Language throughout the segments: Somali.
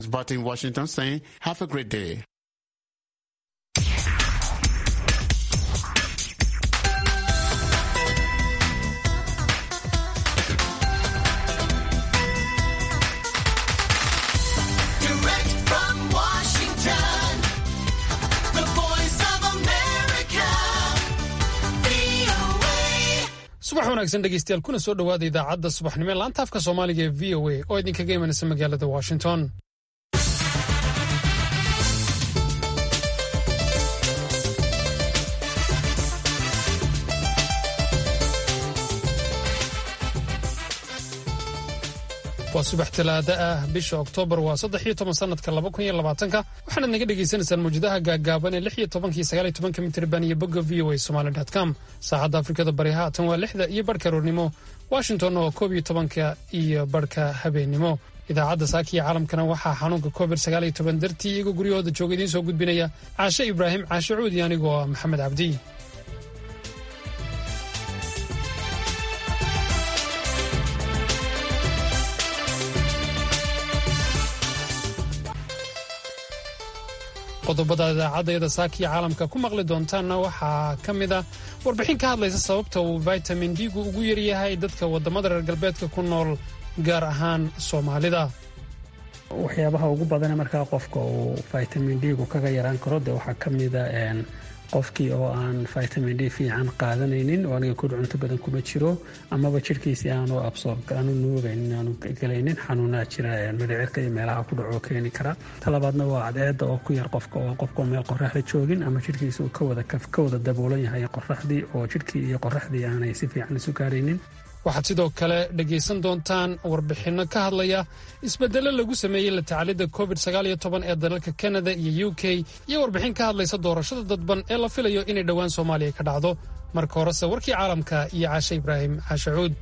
But in Washington saying, have a great day. Direct from Washington, the voice of America, VOA. subax wanaagsan dhegeystayaal kuna soo dhowaada idaacadda subaxnimo ee laanta afka soomaaliga ee v o a oo idinkaga imanaysa magaalada washington waa subax talaada ah bisha oktoobar waa saddex iyo toban sanadka laba kun iyo labaatanka waxaanaad naga dhagaysanaysaan mawjadaha gaagaaban ee lix iyo tobanka iyo sagaal iyo tobanka mitirban iyo bogga v o a somali dot com saacadda afrikada bari haatan waa lixda iyo barhka roornimo washington oo koob iyo tobanka iyo barhka habeennimo idaacadda saaka iyo caalamkana waxaa xanuunka covid sagaal iyo toban dartii iyagoo guryahooda jooga idiin soo gudbinaya caashe ibraahim caashe cuudi anigoo ah maxamed cabdi qodobada idaacaddeeda saakiya caalamka ku maqli doontaanna waxaa ka mid ah warbixin ka hadlaysa sababta uu vitamin d-gu ugu yaryahay dadka waddamada reer galbeedka ku nool gaar ahaan soomaalida waxyaabaha ugu badana markaa qofka uu vitamin d-gu kaga yaraan karo de waxaa ka mida qofkii oo aan vitamin d fiican qaadanaynin oo aniga kudh cunto badan kuma jiro amaba jirhkiisii aanu absorb aanu nuugaynin aanu gelaynin xanuunaa jira midhicirka iyo meelaha ku dhaco keeni kara talabaadna waa cadceeda oo ku yar qofka oo qofka meel qoraxda joogin ama jirhkiisa uu kawada ka wada daboolan yahay qoraxdii oo jirhkii iyo qoraxdii aanay si fiican isu gaaraynin waxaad sidoo kale dhegaysan doontaan warbixinno ka hadlaya isbeddello lagu sameeyey la tacalidda covid sagaal iyo toban ee dalalka kanada iyo u k iyo warbixin ka hadlaysa doorashada dadban ee la filayo inay dhowaan soomaaliya ka dhacdo marka horese warkii caalamka iyo caashe ibraahim caashe cuud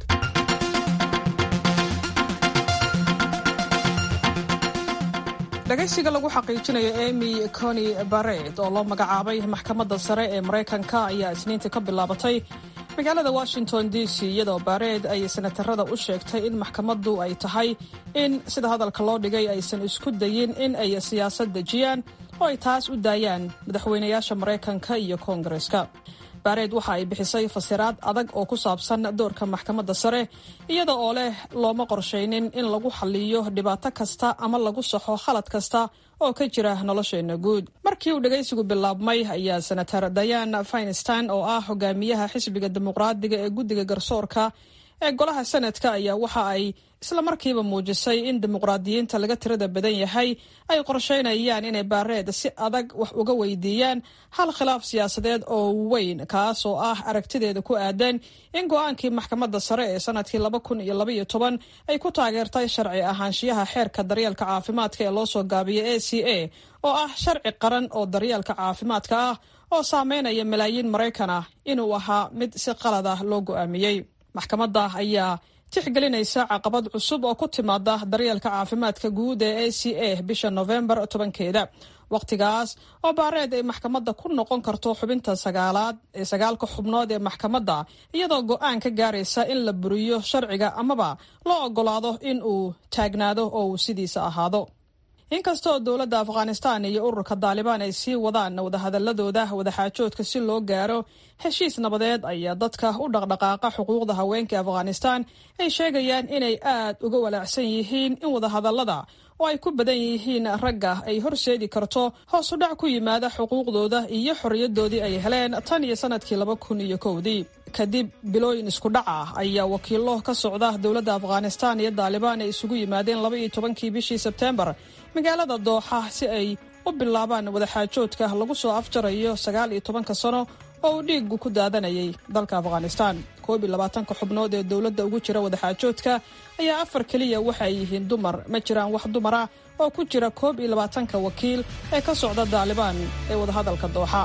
dhagaysiga lagu xaqiijinayo emy coni bared oo loo magacaabay maxkamadda sare ee maraykanka ayaa isniintii ka bilaabatay magaalada washington d c iyadoo bared ay senatarada u sheegtay in maxkamaddu ay tahay in sida hadalka loo dhigay aysan isku dayin in ay siyaasad dejiyaan oo ay taas u daayaan madaxweynayaasha maraykanka iyo koongareska bared waxa ay bixisay fasiraad adag oo ku saabsan doorka maxkamadda sare iyada oo leh looma qorshaynin in lagu xaliyo dhibaato kasta ama lagu saxo khalad kasta oo ka jira nolosheenna guud markii uu dhagaysigu bilaabmay ayaa senator dayan finstein oo ah hogaamiyaha xisbiga dimuqraadiga ee guddiga garsoorka ee golaha senadka ayaa waxa ay isla markiiba muujisay in dimuqraadiyiinta laga tirada badan yahay ay qorsheynayaan inay baareed si adag wax uga weydiiyaan hal khilaaf siyaasadeed oo weyn kaas oo ah aragtideeda ku aadan in go-aankii maxkamadda sare ee sanadkii laba kun iyo labaiyo toban ay ku taageertay sharci ahaanshiyaha xeerka daryeelka caafimaadka ee loosoo gaabiyay a c a oo ah sharci qaran oo daryeelka caafimaadka ah oo saameynaya malaayiin maraykan ah inuu ahaa mid si qalad ah loo go-aamiyey maxkamadda ayaa tixgelinaysa caqabad cusub oo ku timaada daryeelka caafimaadka guud ee a c a bisha novembar tobankeeda wakhtigaas oo baareed ay maxkamadda ku noqon karto xubinta sagaalaad ee sagaalka xubnood ee maxkamadda iyadoo go-aan ka gaaraysa in la buriyo sharciga amaba loo ogolaado in uu taagnaado oo uu sidiisa ahaado inkasta oo dowladda afghanistan iyo ururka daalibaan ay sii wadaan wadahadaladooda wadaxaajoodka si loo gaaro heshiis nabadeed ayaa dadka u dhaqdhaqaaqa xuquuqda haweenka afghanistan ay sheegayaan inay aad uga walaacsan yihiin in wadahadalada oo ay ku badan yihiin ragga ay horseedi karto hoos u dhac ku yimaada xuquuqdooda iyo xorriyadoodii ay heleen tan iyo sanadkii laba kun iyo kowdii kadib bilooyin isku dhac ah ayaa wakiilo ka socda dowladda afghanistan iyo daalibaan ay isugu yimaadeen laba iyo tobankii bishii sebteembar magaalada dooxa si ay u bilaabaan wadaxaajoodka lagu soo afjarayo sagaal iyo tobanka sano oo uu dhiigu ku daadanayay dalka afghanistan koob iyo labaatanka xubnood ee dowladda ugu jira wadaxaajoodka ayaa afar keliya waxa ay yihiin dumar ma jiraan wax dumar ah oo ku jira koob iyo labaatanka wakiil ee ka socda daalibaan ee wadahadalka dooxa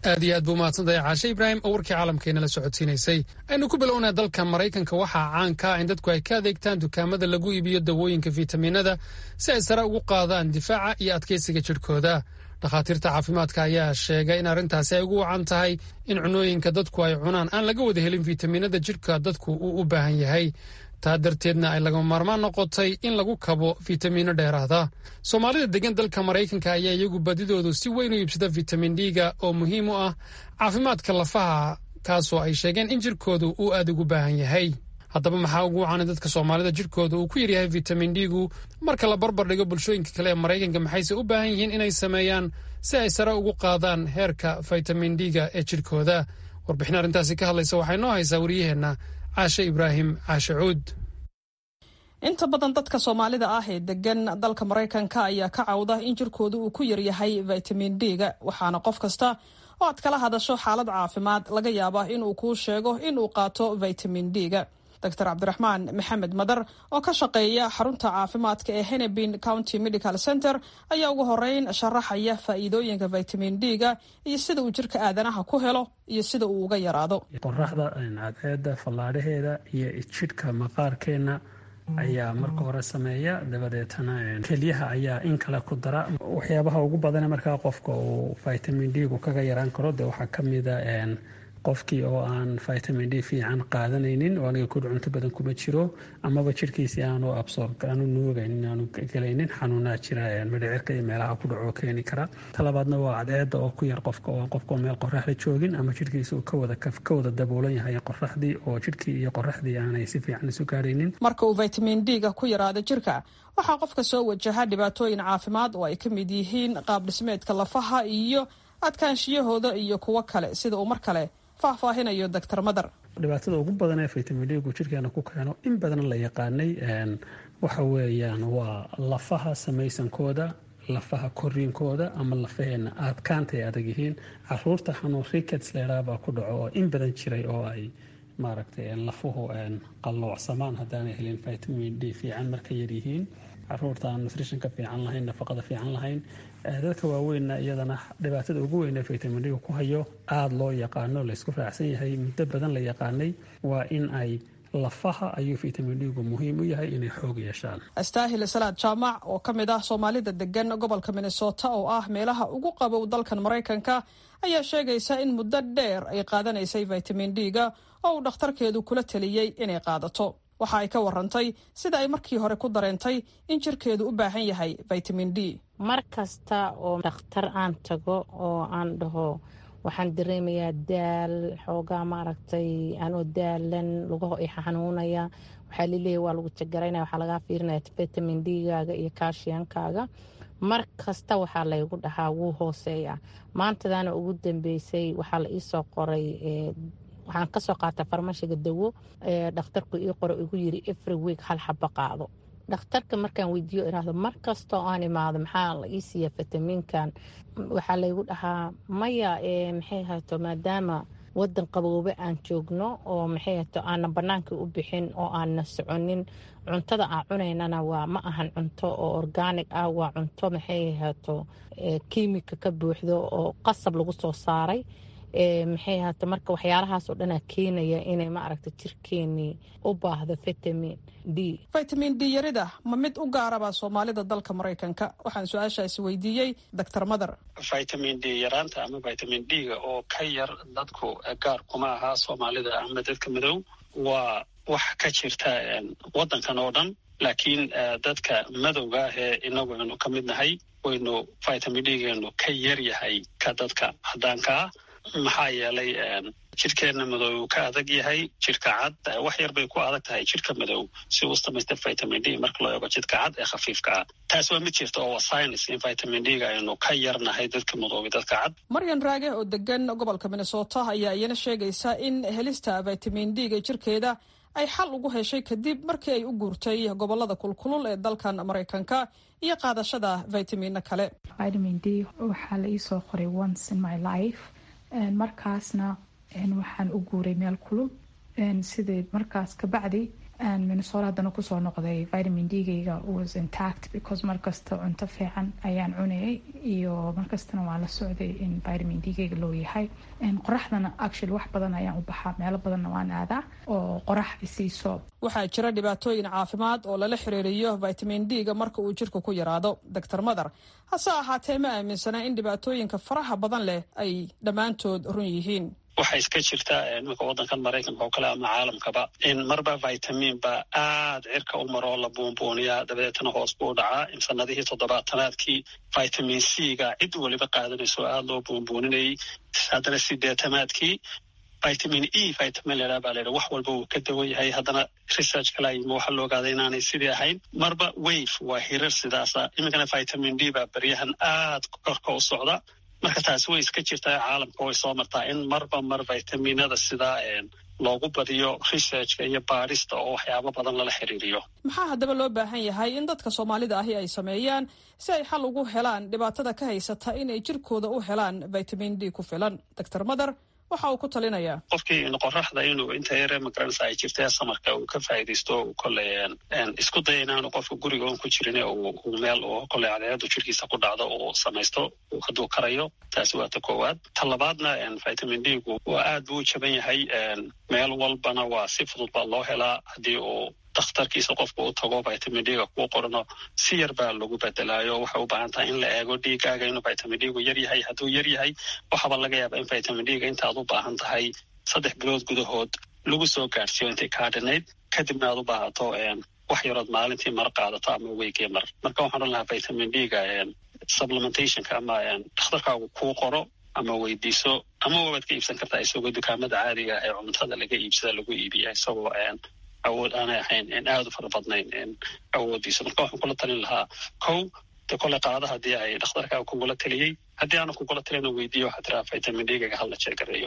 aad iyo aad buu mahadsantahay caashe ibraahim oo warkii caalamkeena la socodsiinaysay aynu ku bilownaa dalka maraykanka waxaa caanka ah in dadku ay ka adeegtaan dukaamada lagu iibiyo dawooyinka fiitamiinada si ay sare ugu qaadaan difaaca iyo adkeysiga jidhkooda dhakhaatiirta caafimaadka ayaa sheegay in arrintaasi ay ugu wacan tahay in cunooyinka dadku ay cunaan aan laga wada helin fiitamiinada jidhka dadku uu u baahan yahay taa darteedna ay lagama maarmaan noqotay in lagu kabo fiitamiino dheeraada soomaalida degan dalka maraykanka ayaa iyagu badidoodu si weyn u iibsada fitamin d-ga oo muhiim u ah caafimaadka lafaha kaasoo ay sheegeen in jidhkoodu uu aad ugu baahan yahay haddaba maxaa ugu wacanay dadka soomaalida jidhkooda uu ku yaryahay fitamin d-gu marka la barbar dhigo bulshooyinka kale ee maraykanka maxayse u baahan yihiin inay sameeyaan si ay sare ugu qaadaan heerka fitamin d-ga ee jidhkooda warbixin arrintaasi ka hadlaysa waxay noo haysaa wariyaheenna caashe ibraahim caashe cuud inta badan dadka soomaalida ah ee degan dalka maraykanka ayaa ka cawda in jirkooda uu ku yaryahay vitamin d-ga waxaana qof kasta oo aad kala hadasho xaalad caafimaad laga yaabaa inuu kuu sheego inuu qaato vitamin d-ga dr cabdiraxmaan maxamed madar oo ka shaqeeya xarunta caafimaadka ee henebin county medical center ayaa ugu horeyn sharaxaya faa'iidooyinka vitamin d-ga iyo sida uu jirka aadanaha ku helo iyo sida uu uga yaraado qoraxda cadceeda fallaadhaheeda iyo jidhka maqaarkeenna ayaa marka hore sameeya dabadeetana kelyaha ayaa in kale ku dara waxyaabaha ugu badane markaa qofka uu vitamin d-gu kaga yaraan karo de waxaa kamida qofkii oo aan vitamin d fiican qaadanaynin oo aniga kudh cunto badan kuma jiro amaba jirhkiisi aanu absorb aanu nuugaynin aanu gelaynin xanuunaa jira midhicirka iyo meelaha ku dhaco keeni kara talabaadna waa cadceeda oo ku yar qofka oo qofka meel qoraxda joogin ama jirhkiisa uu kawada ka wada daboolan yahay qoraxdii oo jirhkii iyo qoraxdii aanay si fiican isu gaaraynin marka uu vitamin d-ga ku yaraado jirka waxaa qofka soo wajaha dhibaatooyin caafimaad oo ay ka mid yihiin qaab dhismeedka lafaha iyo adkaanshiyahooda iyo kuwo kale sida uu mar kale faahfaahinayo doctor madar dhibaatada ugu badan ee vitamin d-gu jirkeena ku keeno in badan la yaqaanay waxa weeyaan waa lafaha samaysankooda lafaha koriinkooda ama lafaheena adkaanta ay adag yihiin caruurta xanuun rickets leeraabaa ku dhaco oo in badan jiray oo ay maaragtay lafuhu qalloocsamaan haddaanay helin vitamin d fiican marka yaryihiin caruurta aan nutritionka fiican lahayn nafaqada fiican lahayn dadka waaweynna iyadana dhibaatada ugu weyn ee vitamin d ku hayo aada loo yaqaano laysku raacsan yahay muddo badan la yaqaanay waa in ay lafaha ayuu vitamin d-gu muhiim u yahay inay xoog yeeshaan astaahil salaad jaamac oo ka mid ah soomaalida degan gobolka minnesota oo ah meelaha ugu qabow dalkan maraykanka ayaa sheegaysa in muddo dheer ay qaadanaysay vitamin d-ga oo uu dhakhtarkeedu kula taliyey inay qaadato waxa ay ka warantay sida ay markii hore ku dareentay in jirkeedu u baahan yahay vitamin d mar kasta oo dhakhtar aan tago oo aan dhaho waxaan dareemayaa daal xoogaa maaragtay anoo daalan lugaho i xanuunaya waxaa laleeyahy waa lagu jagaraynaya waxaa lagaa fiirinaya vitamin d-gaaga iyo kaashiyankaaga mar kasta waxaa laygu dhahaa wuu hooseeya maantadaana ugu dambeysay waxaa la iisoo qoray waxaan kasoo qaata farmashiga dawo dhakhtarku ii qoro igu yiri every week hal xaba qaado dhakhtarka markaan weydiiyo iraahdo mar kastoo aan imaado maxaa la ii siiya fitamiinkan waxaa laygu dhahaa maya maxay hato maadaama wadan qaboobe aan joogno oo maxay hato aanan banaanka u bixin oo aanna soconin cuntada aan cunaynana waa ma ahan cunto oo organic ah waa cunto maxay hato kiimika ka buuxdo oo qasab lagu soo saaray maxay ahaato marka waxyaalahaasoo dhanaa keenaya inay maaragta jirkeenii u baahdo vitamin d vitamin d yarida ma mid u gaaraba soomaalida dalka maraykanka waxaan su-aashaasi weydiiyey doctor madar vitamin d yaraanta ama vitamin d-ga oo ka yar dadku gaar kuma aha soomaalida ama dadka madow waa wax ka jirta wadankan oo dhan laakiin dadka madowga ah ee inagu aynu ka mid nahay waynu vitamin d-geenu ka yar yahay ka dadka caddaankaa maxaa yeelay jirhkeenna madow uu ka adag yahay jirhka cad wax yar bay ku adag tahay jirhka madow si uu samaysta vitamin d marka loo eego jidhka cad ee khafiifka ah taas waa mid jirta oo waa science in vitamin d-ga aynu ka yarnahay dadka madoobi dadka cad maryan raage oo degan gobolka minnesota ayaa iyana sheegaysa in helista vitamin d-ga jirkeeda ay xal ugu heshay kadib markii ay u guurtay gobolada kulkulul ee dalkan maraykanka iyo qaadashada vitamino kale vitamin d waxaa la iisoo qoray once in my life markaasna waxaan u guuray meel kulul sidee markaas kabacdi minnesota haddana kusoo noqday vitamin d-gayga was intact because markasta cunto fiican ayaan cunayay iyo markastana waan la socday in vitamin d-gayga loo yahay qoraxdana actually wax badan ayaan u baxaa meelo badanna waan aadaa oo qorax isiiso waxaa jira dhibaatooyin caafimaad oo lala xiriiriyo vitamin d-ga marka uu jirka ku yaraado doctor mother hase ahaatee ma aaminsana in dhibaatooyinka faraha badan leh ay dhammaantood run yihiin waxaa iska jirta iminka waddankan maraykanka oo kale ama caalamkaba in marba vitamin ba aad cirka u maroo la buunbuuniyaa dabadeetana hoos buu dhacaa in sanadihii toddobaatanaadkii vitamin c ga cid weliba qaadanayso aada loo buunbuuninayay haddana sideetanaadkii vitamin e vitamin ladhaa baa layidha wax walba uu ka dawan yahay haddana research kala yimi waxaa la ogaaday inaanay sidii ahayn marba wave waa hirar sidaasa iminkana vitamin d baa beryahan aad korka u socda marka taasi way iska jirtaa caalamka way soo martaa in marba mar vitaminada sidaa loogu badiyo researchka iyo baadhista oo waxyaabo badan lala xiriiriyo maxaa haddaba loo baahan yahay in dadka soomaalida ahi ay sameeyaan si ay xal ugu helaan dhibaatada ka haysata inay jirkooda u helaan vitamin d ku filan doctor mother waxa uu ku talinayaa qofkii qoraxda inuu inta yare magaranaysa ay jirta samarka uu ka faa'iidaysto kolley isku daya inaanu qofka guriga un ku jirin uu meel uu kolley cadeeadu jirkiisa ku dhacdo uu samaysto hadduu karayo taasi waa ta koowaad ta labaadna vitamin d gu waa aad buu u jaban yahay meel walbana waa si fudud baa loo helaa haddii uu dakhtarkiisa qofka u tago vitamin d-ga kuu qorano si yar baa lagu bedelaayo waxay u baahan tahay in la eego dhiigaaga inuu vitamin d gu yar yahay hadduu yar yahay waxaaba laga yaaba in vitamin d-ga intaad u baahan tahay saddex bilood gudahood lagu soo gaadhsiiyo intay kaadhanayd kadibna aad u baahato wax yarood maalintii mar qaadato ama weygii mar marka waxaan odhan lahaa vitamin d-ga supplementationka ama dhakhtarkaagu kuu qoro ama weydiiso ama wabaad ka iibsan kartaa isagoo dukaamada caadiga ee cuntada laga iibsada lagu iibiya isagoo awood aanay ahayn aada u fara badnayn awoodiisa marka waxaan kula talin lahaa kow de kole qaada haddii ay dhakhtarkaaga kugula taliyey haddii aanan kugula talina weydiiyo waxaa tiraa vitamin d-gaga hala jeegareeyo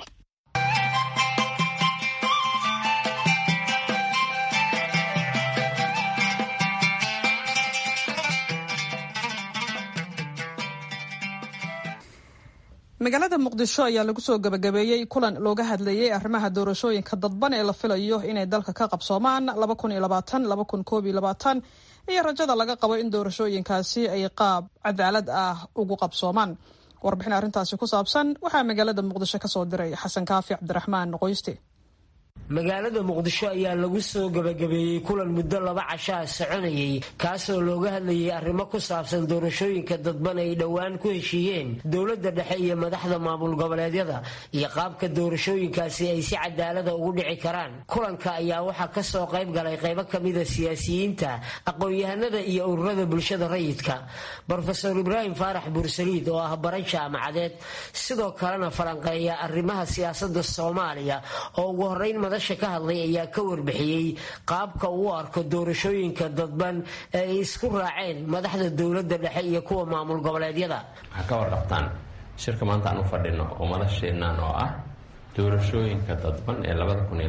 magaalada muqdisho ayaa lagu soo gabagabeeyey kulan looga hadlayay arrimaha doorashooyinka dadban ee la filayo inay dalka ka qabsoomaan iyo rajada laga qabo in doorashooyinkaasi ay qaab cadaalad ah ugu qabsoomaan warbixin arrintaasi ku saabsan waxaa magaalada muqdisho kasoo diray xasan kaafi cabdiraxmaan qoyste magaalada muqdisho ayaa lagu soo gabagabeeyey kulan muddo laba cashaa soconayay kaasoo looga hadlayay arrimo ku saabsan doorashooyinka dadban ay dhowaan ku heshiiyeen dowladda dhexe iyo madaxda maamul goboleedyada iyo qaabka doorashooyinkaasi ay si cadaalada ugu dhici karaan kulanka ayaa waxaa kasoo qayb galay qaybo kamida siyaasiyiinta aqoon-yahanada iyo ururada bulshada rayidka rofeor ibraahim faarax buursaliid oo ah baran jaamacadeed sidoo kalena falanqeeya arrimaha siyaasada soomaaliya oo ugu horeyn madasha ka hadlay ayaa ka warbixiyey qaabka uu arko doorashooyinka dadban ee ay isku raaceen madaxda dowladda dhexe iyo kuwa maamul goboleedyada waxaa ka warqabtaan shirka maanta aan u fadhino oo madasheennan oo ah doorashooyinka dadban ee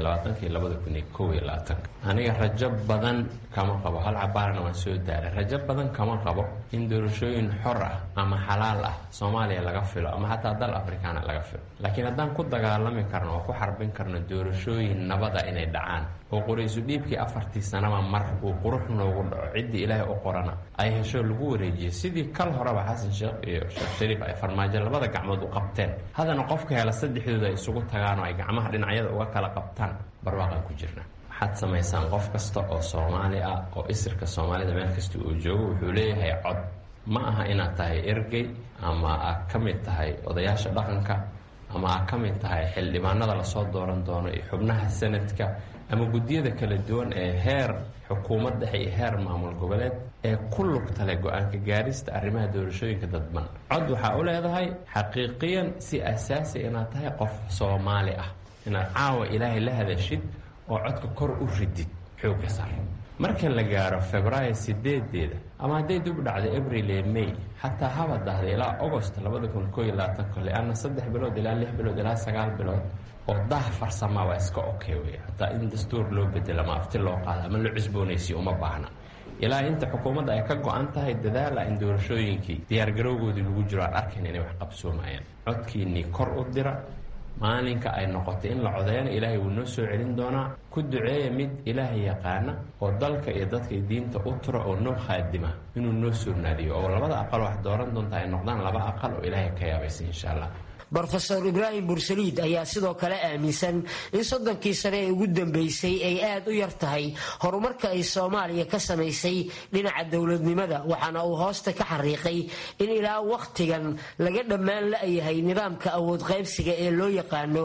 aniga rajo badan kama qabo hal cabaarna waan soo daaray rajo badan kama qabo in doorashooyin xor ah ama xalaal ah soomaaliya laga filo ama xataa dal afrikaana laga filo laakiin haddaan ku dagaalami karno oo ku xarbin karno doorashooyin nabada inay dhacaan oo qoraysu dhiibkii afartii sanaba mar uu qurux noogu dhaco ciddii ilaahay u qorana ay hesho lagu wareejiyo sidii kal horeba xasan sheekh iyo sheekh shariif ay farmaajo labada gacmood u qabteen haddana qofka hela saddexdooda ay isugu tagaan oo ay gacmaha dhinacyada uga kala qabtaan barwaaqaan ku jirna waxaad samaysaan qof kasta oo soomaali ah oo isirka soomaalida meel kasta uu joogo wuxuu leeyahay cod ma aha inaad tahay ergey ama aad ka mid tahay odayaasha dhaqanka ama aad ka mid tahay xildhibaanada lasoo dooran doono iyo xubnaha sanadka ama guddiyada kala duwan ee heer xukuumad dhexe iyo heer maamul goboleed ee ku lugtale go-aanka gaarista arrimaha doorashooyinka dadban cod waxaa u leedahay xaqiiqiyan si asaasi inaad tahay qof soomaali ah inaad caawa ilaahay la hadashid oo codka kor u ridid xoogga sar marka la gaaro februaayo sideedeeda ama hadday dib u dhacday abril ee may xataa haba dahday ilaa agost labada kun koo iyo labaatanka le-anna saddex bilood ilaa lix bilood ilaa sagaal bilood oo daha farsamaa waa iska okay wey hataa in dastuur loo bedelo ama afti loo qaado ama la cusboonaysiyo uma baahna ilaa inta xukuumadda ay ka go-an tahay dadaala in doorashooyinkii diyaargarowgoodii lagu jiro aan arkayn inay wax qabsoomayaan codkiinnii kor u dira maalinka ay noqotay in la codeeyana ilaahay wuu noo soo celin doonaa ku duceeya mid ilaahay yaqaana oo dalka iyo dadka diinta u tura oo noo khaadima inuu noo soo naadiyo oo labada aqal wax dooran doonta ay noqdaan laba aqal oo ilaahay ka yaabaysa insha allah brofeor ibraahim bursaliid ayaa sidoo kale aaminsan in soddonkii sane ee ugu dambeysay ay aad u yar tahay horumarka ay soomaaliya ka samaysay dhinaca dowladnimada waxaana uu hoosta ka xariiqay in ilaa wakhtigan laga dhammaan la-yahay nidaamka awood qaybsiga ee loo yaqaano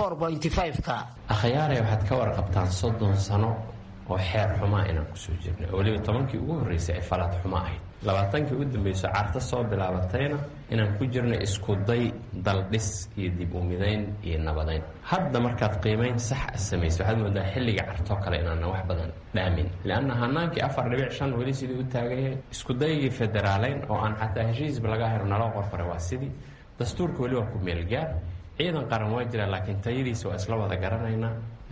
ka akhyaarey waxaad ka warqabtaan soddon sano oo xeer xumaa inaan kusoo jirnay oo weliba tobankii ugu horreysay ay falaad xumo ahayd labaatankii u dambayso carta soo bilaabatayna inaan ku jirnay iskuday daldhis iyo dib u midayn iyo nabadayn hadda markaad qiimayn sax a samaysa waxaad moodaa xilliga cartoo kale inaanan wax badan dhaamin lianna hanaankii afar dhibic shan weli sidii u taagan yahay iskudaygii federaaleyn oo aan xataa heshiisba laga helo naloo qorqoray waa sidii dastuurka weli waa ku meelgaar ciidan qaran waa jira laakiin tayadiisa waa isla wada garanaynaa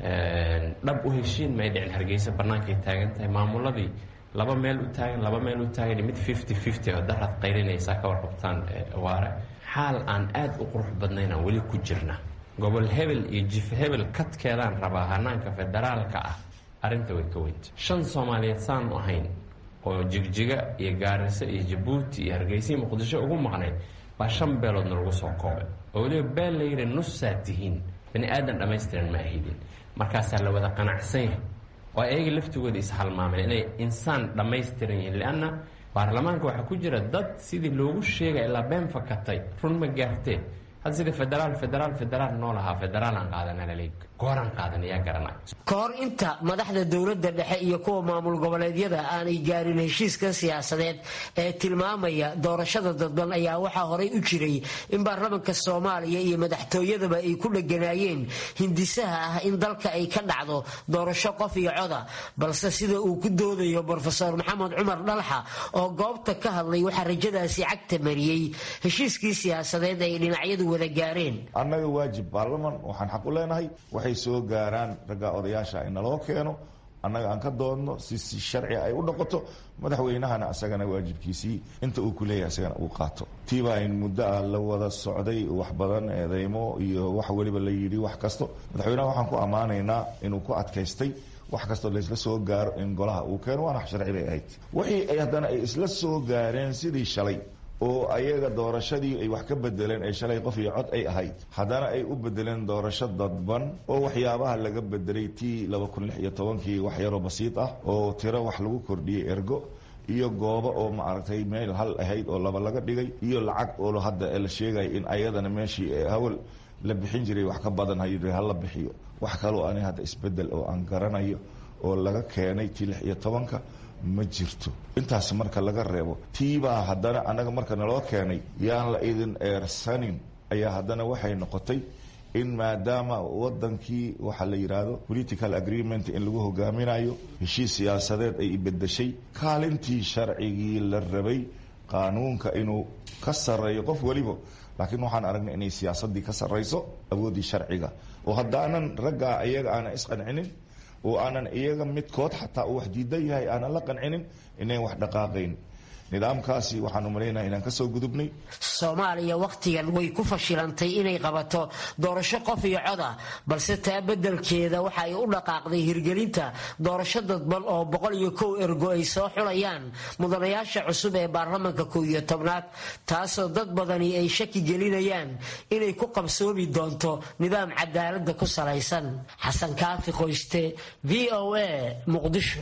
dhab u heshiin may dhicin hargeysa bannaankay taagan tahay maamuladii laba meel u taagan laba meel u taagan mid fifty fifty oo daraad qaylinaysaa ka warqabtaan waare xaal aan aad u qurux badnaynaan weli ku jirna gobol hebel iyo jif hebel kadkeedaan rabaa hanaanka federaalka ah arrinta way ka weynta shan soomaaliyeed saanu ahayn oo jigjiga iyo gaariso iyo jabuuti iyo hargeysa muqdisho ugu maqnayd baa shan beeloodna lagu soo koobay oo weliba beel layidhi nusaad tihiin bani aadan dhammaystiran ma ahidin markaasaa la wada qanacsan yahay oo ayaga laftigooda ishalmaameen inay insaan dhammaystiran yihiin lianna baarlamaanka waxaa ku jira dad sidii loogu sheegay ilaa been fakatay run ma gaartee hadda sida federaal federaal federaal noo lahaa federaalaan qaadana laleey gooraan qaadan ayaa garanay ka hor inta madaxda dowladda dhexe iyo kuwa maamul goboleedyada aanay gaarin heshiiskan siyaasadeed ee tilmaamaya doorashada dadban ayaa waxaa horay u jiray in baarlamanka soomaaliya iyo madaxtooyadaba ay ku dheganaayeen hindisaha ah in dalka ay ka dhacdo doorasho qof iyo coda balse sida uu ku doodayo brofeor maxamed cumar dhalxa oo goobta ka hadlay waxaa rajadaasi cagta mariyey heshiiskii siyaasadeed ay dhinacyadu wada gaareen annaga waajib baarlaman waxaan xaq u leenahay waxay soo gaaraan ragga odayaasha in naloo keeno annaga aan ka doodno si si sharci ay u noqoto madaxweynahana asagana waajibkiisii inta uu ku leeyahay asagana uu qaato tiibaa in muddo ah la wada socday wax badan eedeymo iyo wax weliba la yidhi wax kasto madaxweynaha waxaan ku ammaanaynaa inuu ku adkaystay wax kastoo laysla soo gaaro in golaha uu keeno waana wax sharci bay ahayd wixii ay haddana ay isla soo gaareen sidii shalay oo ayaga doorashadii ay wax ka bedeleen ee shalay qof iyo cod ay ahayd haddana ay u bedeleen doorasho dadban oo waxyaabaha laga bedelay tii laba kun lix iyo tobankii wax yaroo basiid ah oo tiro wax lagu kordhiyey ergo iyo goobo oo maaragtay meel hal ahayd oo laba laga dhigay iyo lacag oo hadda la sheegaya in ayadana meeshii hawal la bixin jiray wax ka badan hayidhi hala bixiyo wax kaloo ani hadda isbedel oo aan garanayo oo laga keenay tii lix iyo tobanka ma jirto intaas marka laga reebo tiibaa haddana annaga marka naloo keenay yaan la idin eersanin ayaa haddana waxay noqotay in maadaama wadankii waxaa la yidhaahdo political agreement in lagu hogaaminayo heshiis siyaasadeed ay bedeshay kaalintii sharcigii la rabay qaanuunka inuu ka sarreeyo qof weliba laakiin waxaan aragnay inay siyaasadii ka sarrayso awooddii sharciga oo haddaanan raggaa iyaga aanan isqancinin oo aanan iyaga midkood xataa uu wax diidan yahay aanan la qancinin inayn wax dhaqaaqayn nidaamkaasi waxaan umalaynaya inaan kasoo gudubnay soomaaliya wakhtigan way ku fashilantay inay qabato doorasho qof iyo coda balse taa beddelkeeda waxa ay u dhaqaaqday hirgelinta doorasho dadban oo boqol iyo kow ergo ay soo xulayaan mudanayaasha cusub ee baarlamanka kow iyo tobnaad taasoo dad badani ay shaki gelinayaan inay ku qabsoomi doonto nidaam cadaalada ku salaysan xasan kaafi qoyste v o a muqdisho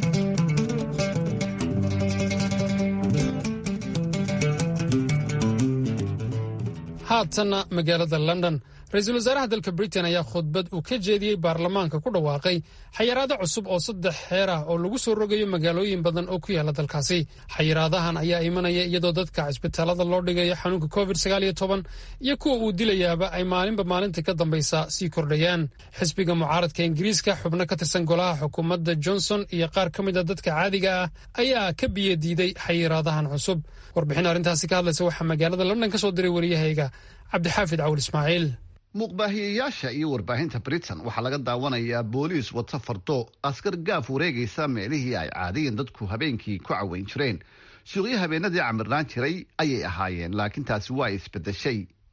haatanna magaalada london ra-iisul wasaaraha dalka britain ayaa khudbad uu ka jeediyey baarlamaanka ku dhawaaqay xayiraado cusub oo saddex xeer ah oo lagu soo rogayo magaalooyin badan oo ku yaala dalkaasi xayiraadahan ayaa imanaya iyadoo dadka cisbitaalada loo dhigayo xanuunka covid iyo kuwa uu dilayaaba ay maalinba maalinta ka dambaysa sii kordhayaan xisbiga mucaaradka ingiriiska xubno ka tirsan golaha xukuumadda johnson iyo qaar ka mid a dadka caadiga ah ayaa ka biyadiiday xayiraadahan cusub warbixin arrintaasi ka hadlaysa waxaa magaalada london ka soo diray wariyahayga cabdixaafid cawl ismaaciil muuqbaahiyeyaasha iyo warbaahinta britain waxaa laga daawanayaa booliis wata fardo askar gaaf wareegaysa meelihii ay caadiyan dadku habeenkii ku caweyn jireen suuqyo habeenadii camirnaan jiray ayay ahaayeen laakiin taasi waa isbedeshay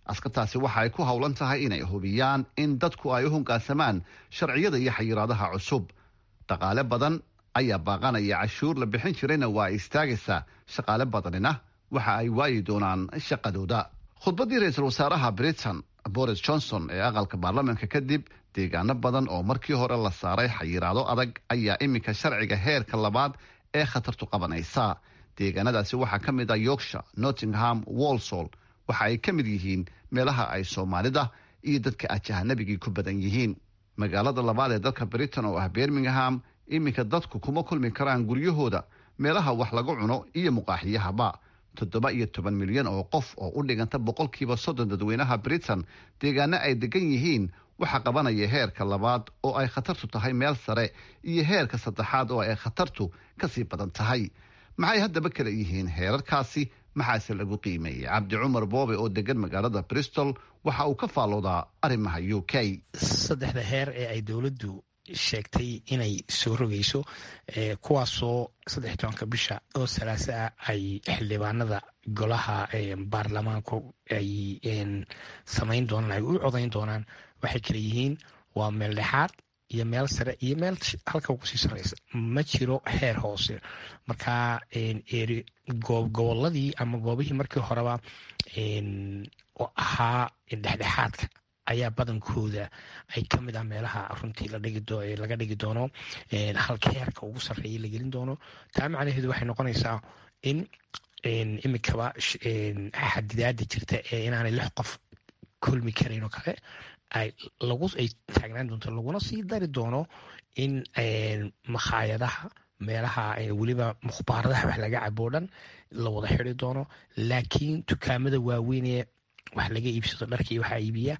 askartaasi waxa ay ku howlan tahay inay hubiyaan in dadku ay u hongaansamaan sharciyada iyo xayiraadaha cusub dhaqaale badan ayaa baaqanaya cashuur la bixin jirayna waa ay istaagaysaa shaqaale badanina waxa ay waayi doonaan shaqadooda khudbaddii ra-iisul wasaaraha britain boris johnson ee aqalka baarlamaanka kadib deegaano badan oo markii hore la saaray xayiraado adag ayaa iminka sharciga heerka labaad ee khatartu qabanaysa deegaanadaasi waxaa ka mid ah yorkshire nottingham walsall waxa ay ka mid yihiin meelaha ay soomaalida iyo dadka ajahanabigii ku badan yihiin magaalada labaad ee dalka britain oo ah birmingham iminka dadku kuma kulmi karaan guryahooda meelaha wax lagu cuno iyo muqaaxiyahaba toddoba iyo toban milyan oo qof oo u dhiganta boqolkiiba soddon dadweynaha britain deegaano ay degan yihiin waxaa qabanaya heerka labaad oo ay khatartu tahay meel sare iyo heerka saddexaad oo ay khatartu kasii badan tahay maxay haddaba kala yihiin heerarkaasi maxaase lagu qiimeeyey cabdi cumar boobe oo degan magaalada bristol waxa uu ka faalloodaa arrimaha u k saddexda heer ee ay dowladdu sheegtay inay soo rogayso kuwaasoo saddex tobanka bisha oo salaase ah ay xildhibaanada golaha baarlamaanku ay samayn doonaan ay u codayn doonaan waxay kala yihiin waa meel dhexaad iyo meel sare iyo meel halka ugu sii sareysa ma jiro heer hoose marka goboladii ama goobihii markii horeba oo ahaa dhexdhexaadka ayaa badankooda ay ka mid ah meelaha runtii laga dhigi doono halka heerka ugu sarreeya la gelin doono taa macnaheedu waxay noqonaysaa in imikaba xadidaada jirta ee inaanay lix qof kulmi karayn oo kale ay taagnaan doonto laguna sii dari doono in makhaayadaha meelaha weliba mukhbaaradaha wax laga cabo dhan la wada xidi doono laakiin dukaamada waaweynee wax laga iibsado dharkii waxaa iibiya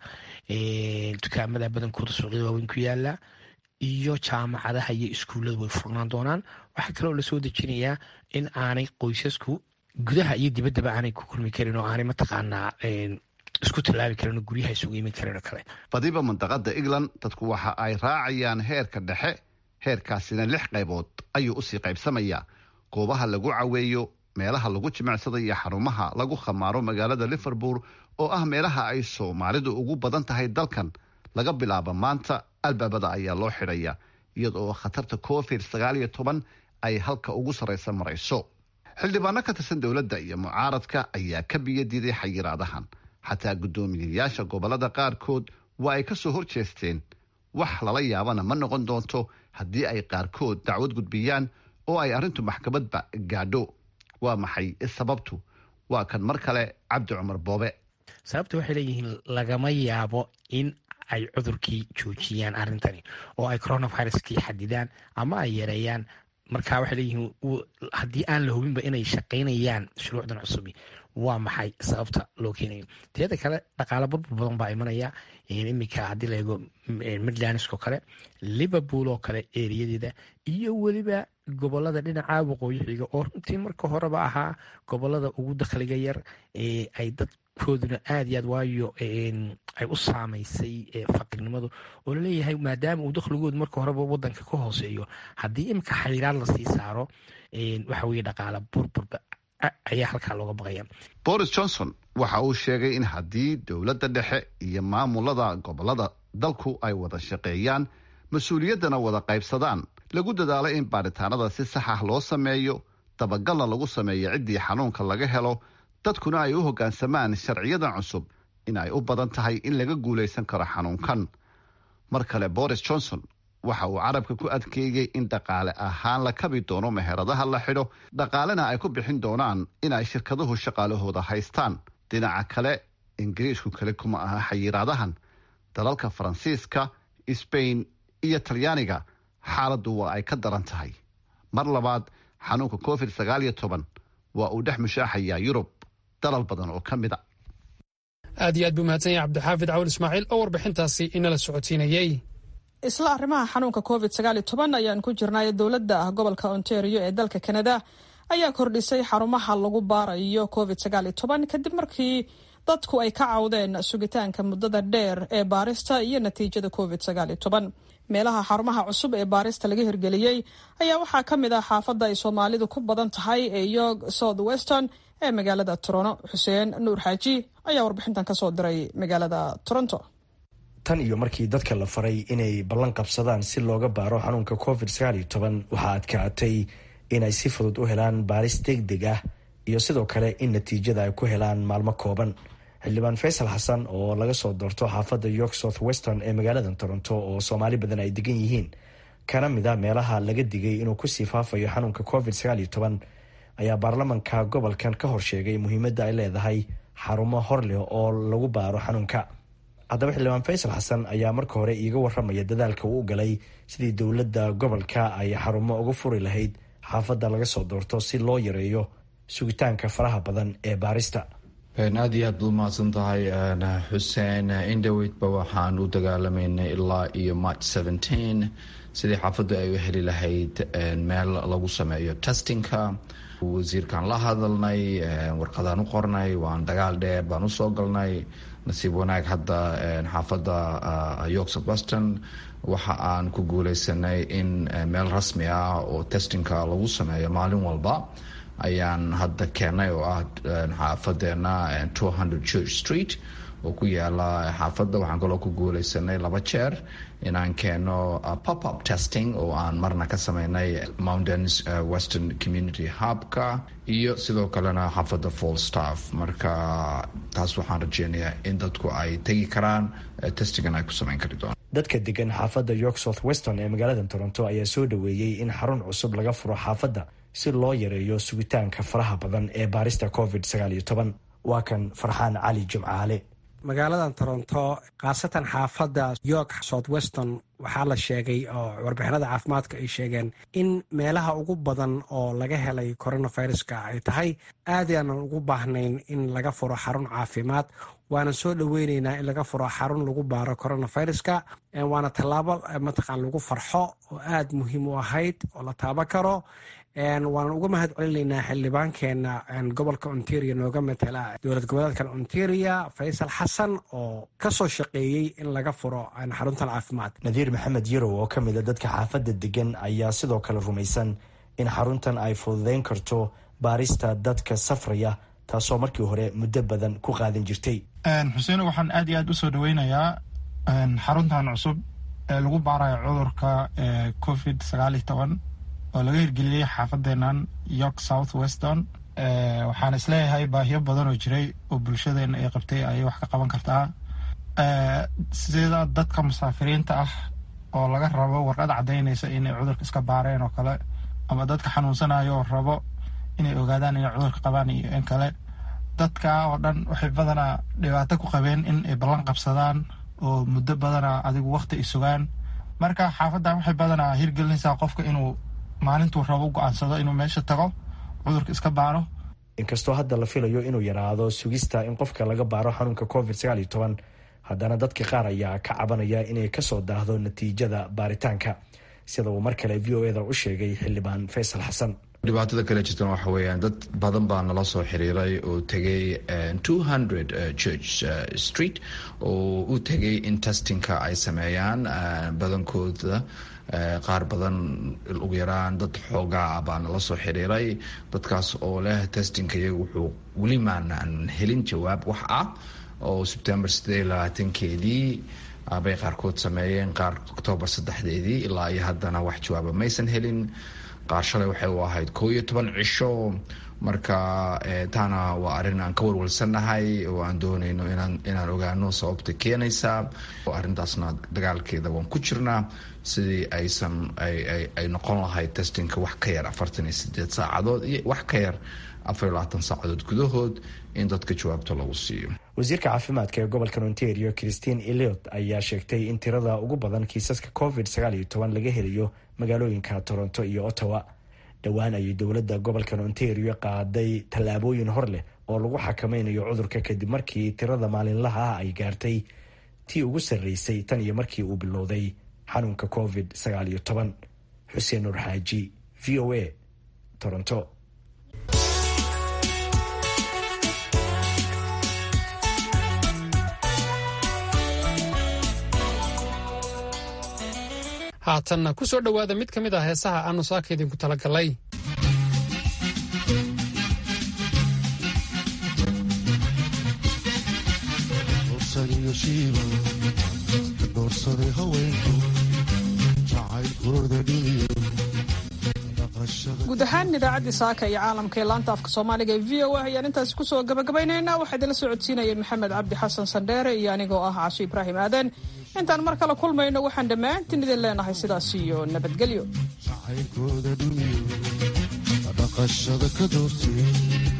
dukaamada badankooda suuqyada waaweyn ku yaala iyo jaamacadaha iyo iskuullada way furnaan doonaan waxaa kaloo lasoo dejinayaa in aanay qoysasku gudaha iyo dibaddaba aanay ku kulmi karin oo aanay mataqaanaa isku tallaabi karin oo guryaha isugu imin karin oo kale badiba mandaqada england dadku waxa ay raacayaan heerka dhexe heerkaasina lix qaybood ayuu usii qaybsamayaa goobaha lagu caweeyo meelaha lagu jimicsada iyo xarumaha lagu khamaaro magaalada liverpool oo ah meelaha ay soomaalidu ugu badan tahay dalkan laga bilaabo maanta albaabada ayaa loo xidhaya iyada oo khatarta covid sagaal iyo toban ay halka ugu sarraysa marayso xildhibaano ka tirsan dowladda iyo mucaaradka ayaa ka biyo diiday xayiraadahan xataa guddoomiyayaasha gobolada qaarkood waa ay ka soo hor jeesteen wax lala yaabana ma noqon doonto haddii ay qaarkood dacwad gudbiyaan oo ay arrintu maxkamadba gaadho waa maxay sababtu waa kan mar kale cabdi cumar boobe sababta waxay leeyihiin lagama yaabo in ay cudurkii joojiyaan arrintani oo ay coronaviruskii xadidaan ama ay yareeyaan marka waxay leeyihiin haddii aan la hubinba inay shaqaynayaan shuruucdan cusubi waa maxay sababta loo keenayo teeda kale dhaqaalo burbur badan baa imanaya iminka haddii la eego midlands oo kale liverpool oo kale eriyadeeda iyo weliba gobolada dhinaca waqooyi xiga oo runtii marka horeba ahaa gobolada ugu dakhliga yar ee ay dadkooduna aad iyo aad waayo ay u saamaysay faqirnimadu oo laleeyahay maadaama uu dakhligoodu marka horeba wadanka ka hooseeyo haddii iminka xayiraad lasii saaro waxa weye dhaqaala burburba ayaa halkaa looga baqaya boris johnson waxa uu sheegay in haddii dowladda dhexe iyo maamulada gobolada dalku ay wada shaqeeyaan mas-uuliyaddana wada qaybsadaan lagu dadaalo in baaritaanada si sax ah loo sameeyo dabagalna lagu sameeyo ciddii xanuunka laga helo dadkuna ay u hoggaansamaan sharciyadan cusub in ay u badan tahay in laga guulaysan karo xanuunkan mar kale boris johnson waxa uu carabka ku adkeeyey in dhaqaale ahaan la kabi doono meheradaha la xidho dhaqaalena ay ku bixin doonaan in ay shirkaduhu shaqaalahooda haystaan dhinaca kale ingiriisku kale kuma aha xayiraadahan dalalka faransiiska sbain iyo talyaaniga xaaladdu waa ay ka daran tahay mar labaad xanuunka covid sagaal iyo toban waa uu dhex mushaaxayaa yurub dalal badan oo ka mid a aad iyo aad buu mahadsan yahay cabdixaafid cawal ismaaciil oo warbixintaasi inala socodsiinayey isla arrimaha xanuunka covid sagaal iyo toban ayaan ku jirnay dowladda ah gobolka ontario ee dalka kanada ayaa kordhisay xarumaha lagu baarayo covid sagaal iyo toban kadib markii dadku ay ka cawdeen sugitaanka muddada dheer ee baarista iyo natiijada covid sagaal iyo toban meelaha xarumaha cusub ee baarista laga hirgeliyey ayaa waxaa ka mid ah xaafadda ay soomaalidu ku badan tahay ee york south weston ee magaalada toronto xuseen nuur xaaji ayaa warbixintan kasoo diray magaalada toronto tan iyo markii dadka la faray inay ballan qabsadaan si looga baaro xanuunka covid waxaa adkaatay inay si fudud u helaan baaris degdeg ah iyo sidoo kale in natiijada ay ku helaan maalmo kooban xildhibaan faysal xasan oo laga soo doorto xaafadda york south western ee magaalada toronto oo soomaali badan ay degan yihiin kana mid a meelaha laga digay inuu kusii faafayo xanuunka covid ayaa baarlamanka gobolkan ka horsheegay muhiimadda ay leedahay xarumo hor leh oo lagu baaro xanuunka haddaba xildhibaan faysal xasan ayaa marka hore iiga waramaya dadaalka uu galay sidii dowladda gobolka ay xarumo uga furi lahayd xaafadda laga soo doorto si loo yareeyo sugitaanka faraha badan ee baarista aada iyo aad baad umahadsan tahay xuseen indhoweydba waxaan u dagaalamaynay ilaa iyo march seventeen sidii xaafaddu ay u heli lahayd meel lagu sameeyo testingka wasiirkaan la hadalnay warqadaan u qornay waan dagaal dheer baan usoo galnay nasiib wanaag hadda xaafadda york south western waxa aan ku guuleysanay in meel rasmi ah oo testingka lagu sameeyo maalin walba ayaan hadda keenay oo ah xaafadeena two hundred church street oo ku yaala xaafadda waxaan kaloo ku guuleysanay laba jeer inaan keeno pop up testing oo aan marna ka sameynay mountains western community hubka iyo sidoo kalena xaafadda fall staff marka taas waxaan rajeynayaa in dadku ay tegi karaan testingan ay ku sameyn kari doonaan dadka degan xaafadda york south western ee magaalada toronto ayaa soo dhaweeyey in xarun cusub laga furo xaafadda si loo yareeyo sugitaanka faraha badan ee baarista covid waa kan farxaan cali jimcaale magaaladan toronto khaasatan xaafadda york south western waxaa la sheegay oo warbixinada caafimaadka ay sheegeen in meelaha ugu badan oo laga helay coronaviruska ay tahay aad aanan ugu baahnayn in laga furo xarun caafimaad waana soo dhoweyneynaa in laga furo xarun lagu baaro coronaviruska waana tallaabo mataqaan lagu farxo oo aada muhiim u ahayd oo la taaban karo waanan uga mahad celinaynaa xildhibaankeena gobolka ontario nooga matala dowlad goboleedkan ontario faysal xasan oo kasoo shaqeeyey in laga furo xaruntan caafimaad nadiir maxamed yarow oo ka mid a dadka xaafadda degan ayaa sidoo kale rumaysan in xaruntan ay fududeyn karto baarista dadka safraya taasoo markii hore muddo badan ku qaadan jirtay xuseen waxaan aad iyo aad usoo dhaweynayaa xaruntan cusub ee lagu baarayo cudurka covid sagaal iyo toban oo laga hirgeliyey xaafadeenan york south western waxaan isleeyahay baahiyo badan oo jiray oo bulshadeena ay qabtay ayay wax ka qaban kartaa sida dadka musaafiriinta ah oo laga rabo warqad caddaynaysa inay cudurka iska baareen oo kale ama dadka xanuunsanayo oo rabo inay ogaadaan inay cudurka qabaan iyo in kale dadka oo dhan waxay badanaa dhibaato ku qabeen in ay ballan qabsadaan oo muddo badana adigu waqti ay sugaan marka xaafaddan waxay badanaa hirgelinaysaa qofka inuu maalintuu rabo u go-aansado inuu meesha tago cudurka iska baaro inkastoo hadda la filayo inuu yaraado sugista in qofka laga baaro xanuunka covid haddana dadka qaar ayaa ka cabanaya inay kasoo daahdo natiijada baaritaanka sida uu mar kale v o eda u sheegay xildhibaan faysal xasan dhibaatada kale jirtan waxa weeyaan dad badan baa nala soo xiriiray oo tegay two hundred church street oo u tegay in testingka ay sameeyaan badankooda qaar badan ugu yaraan dad xoogaa baa nala soo xiriiray dadkaas oo leh testingka iyaga wuxuu weli maanaan helin jawaab wax ah oo sebtembar sideed labaatankeedii bay qaarkood sameeyeen qaar octoobar saddexdeedii ilaa iyo haddana wax jawaaba maysan helin qaar shalay waxay u ahayd koo iyo toban cisho marka taana waa arrin aan ka warwalsannahay oo aan doonayno inaan ogaano sababta keenaysa arrintaasna dagaalkeeda waan ku jirnaa sidii aysan ay noqon lahayd testingka wax ka yar afartan iyo sideed saacadood iyo wax ka yar afar iyo labaatan saacadood gudahood in dadka jawaabta lagu siiyo wasiirka caafimaadka ee gobolka ontario christine eliot ayaa sheegtay in tirada ugu badan kiisaska covid laga helayo magaalooyinka toronto iyo ottawa dhowaan ayay dowladda gobolkan ontario qaaday tallaabooyin hor leh oo lagu xakameynayo cudurka kadib markii tirada maalinlaha ah ay gaartay tii ugu sarreysay tan iyo markii uu bilowday xanuunka covid xuseen nur xaaji v o a toronto haatanna ku soo dhowaada mid ka mid ah heesaha aanu saaka idinku talagalay dhibsaday haweenku jacaylkooda dhiiyo guud ahaan idaacaddii saaka iyo caalamka ee laanta afka soomaaliga ee v o a ayaan intaasi kusoo gabagabaynaynaa waxaa idinla soo codsiinayay maxamed cabdi xasan sandheere iyo anigoo ah casho ibraahim aadan intaan mar kale kulmayno waxaan dhammaantiin idin leenahay sidaas iyo nabadgelyo jacaylkooda dhiiyo dhaqashada ka doortay